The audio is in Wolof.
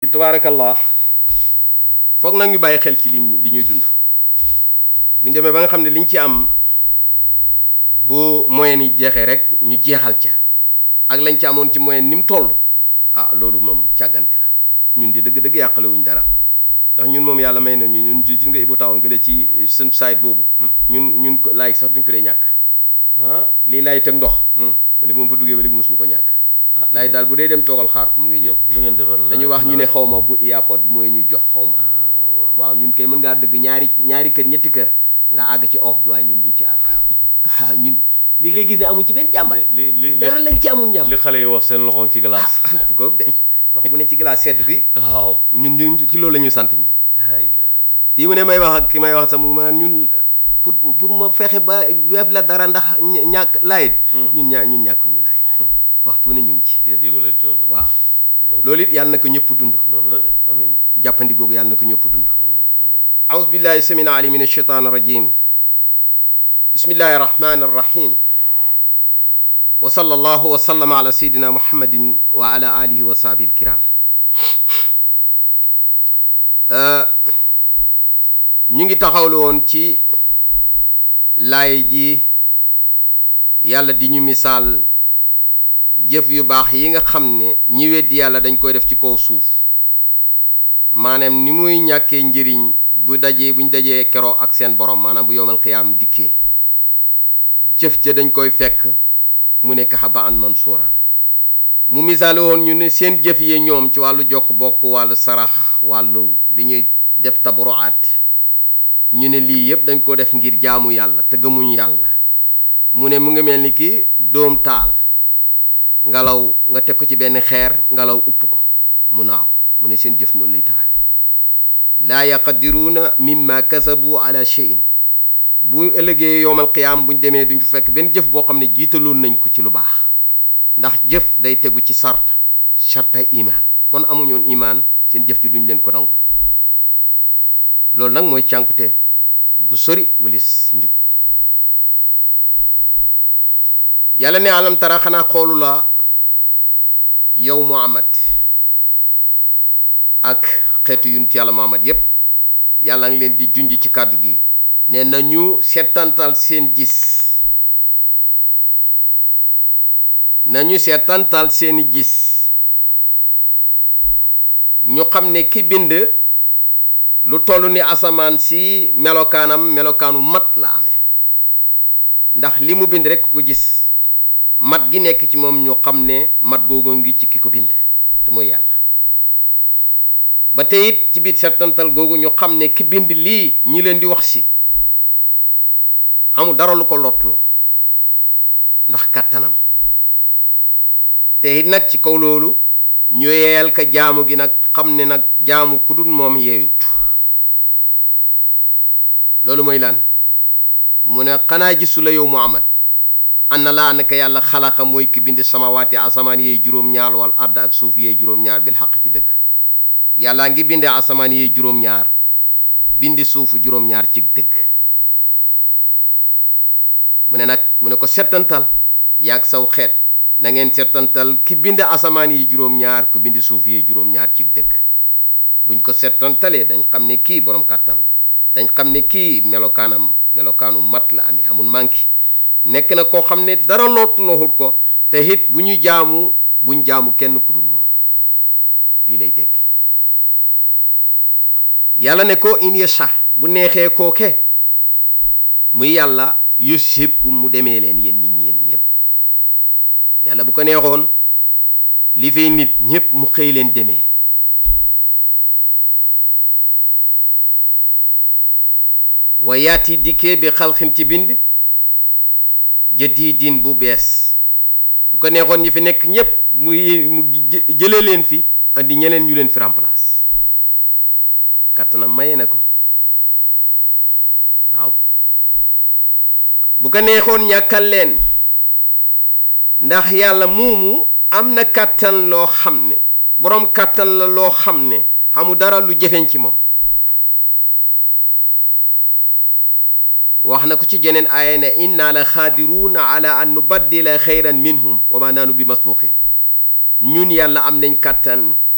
tabaarakallah foog nag ñu bàyyi xel ci liñ li ñuy dund buñ demee ba nga xam ne liñ ci am bu moyen yi jeexee rek ñu jeexal ca ak lañ ci amoon ci moyen ni mu toll ah loolu moom càggante la ñun di dëgg-dëgg yàqale wuñ dara ndax ñun moom yàlla may nañu ñun gis nga Ibou Tawoon gële ci seen site boobu. ñun ñun ko laay sax duñ ko dee ñàkk. ah lii laay teg ndox. ma ne moom fa duggee ba léegi mosuma ko ñàkk. laay daal bu dee dem toogal xaar ko mu ngi ñëw. lu ngeen defar la dañuy wax ñu ne xaw ma bu airport bi mooy ñuy jox xaw ma. ah waaw waaw ñun kay mën ngaa dëgg ñaari ñaari kër ñetti kër nga àgg ci off bi waaye ñun duñ ci àgg. waaw ñun li ngay gis ne amuñ ci benn jàmbat. li li li dara lañ ci amul njàmbat. li xale yi wax seen loxo ci glace. bu ko de loxo bu ne ci glace sedd bi. waaw. ñun ñun ci loolu la ñuy sant ñun. fii mu ne may wax ak ki may wax sax mu ma ñun pour pour ma fexe ba weef la dara ndax ña- ñàkk laayit ñun ñaa ñun ñàkkul ñu laayit waxtu ne ñu ngi ci yéen yëgu leen coono. waaw loolu it yàlla na ko ñëpp dund noonu la de amin jàppandi googu yàlla na ko ñëpp dund amin amin أعوذ بالله السميع العليم من الشيطان الرجيم بسم الله الرحمن الرحيم وصلى الله وسلم على سيدنا محمد وعلى آله وصحبه الكرام Euh, ñu ngi taxawlu woon ci laay ji yàlla di ñu misaal jëf yu baax yi nga xam ne ñi weddi yàlla dañ koy def ci kaw suuf maanaam ni muy ñàkkee njëriñ bu dajee buñ dajee keroo ak seen borom maanaam bu yowmal xiyaam dikkee jëf ca dañ koy fekk mu nekk xaba an mansuuraan mu misaale woon ñu ne seen jëf yi ñoom ci wàllu jokk bokk wàllu sarax wàllu li ñuy def taburuaat ñu ne lii yëpp dañ ko def ngir jaamu yàlla te gëmuñ yàlla mu ne mu ngi mel ni ki doom taal ngelaw nga teg ko ci benn xeer ngelaw upp ko mu naaw mu ne seen jëf noonu lay taxawe laa yaqadiruuna mimma kasabu ala cheyin bu ëllëgee yowmal qiyaam buñ demee duñ fekk benn jëf boo xam ne jiitaloon nañ ko ci lu baax ndax jëf day tegu ci sart sarta imaan kon amuñoon imaan seen jëf ji duñ leen ko nangul loolu nag mooy cànkute gu sori walis njub yàlla ne alam tara xanaa xoolu la yow Muhammad ak xeetu yunt yàlla Muhammad yépp yàlla ngi leen di junj ci kàddu gi ne nañu seetantal seen gis nañu seetantal seeni gis ñu xam ne ki bind lu toll ni asamaan si melokaanam melokaanu mat la amee ndax li mu bind rekk ko gis mat gi nekk ci moom ñu xam ne mat googu ngi ci ki ko bind te mooy yàlla ba tey it ci biir seetantal googu ñu xam ne ki bind lii ñi leen di wax si amul dara lu ko lotloo ndax kàttanam te it nag ci kaw loolu ñu yeyal ka jaamu gi nag xam ne nag jaamu ku dul moom yeeyut loolu mooy lan mu ne xanaa gisu la yow Muhammad anna laa naka yàlla xalaqa mooy ki bind samawaati asamaan yeey juróom-ñaar wal ard ak suuf yeey juróom-ñaar bil xaq ci dëgg yàllaa ngi bindee asamaan yeey juróom-ñaar bindi suufu juróom-ñaar ci dëgg mu ne nag mu ne ko settantal yaag saw xeet na ngeen settantal ki bind asamaan yi juróom-ñaar ku bind suuf yi juróom-ñaar ci dëgg buñ ko settantalee dañ xam ne kii borom kàttan la dañ xam ne kii melokaanam melokaanu mat la amee amul manki nekk na koo xam ne dara loot looxut ko te it bu ñu jaamu buñ jaamu kenn ku dul moom lii lay tekki yàlla ne ko in yasha bu neexee kooke muy yàlla yusibkum mu demee leen yéen nit ñi yéen ñëpp yàlla bu ko neexoon li fay nit ñépp mu xëy leen demee wa yaati dikkee bi xalxin ci bind jadiidin bu bees bu ko neexoon ñi fi nekk ñépp mu mu jë- jëlee leen fi andi ñeneen ñu leen fi remplace kàttanam maye na ko waaw bu ko neexoon ñàkkal leen ndax yàlla moomu am na kàttan loo xam ne boroom kàttan la loo xam ne xamu dara lu jëfeñ ci moom wax na ko ci jeneen aaya ne inna la xaadiruuna ala an nubaddila xayran minhum wa ma naanu bi masbuqin ñun yàlla am nañ kàttan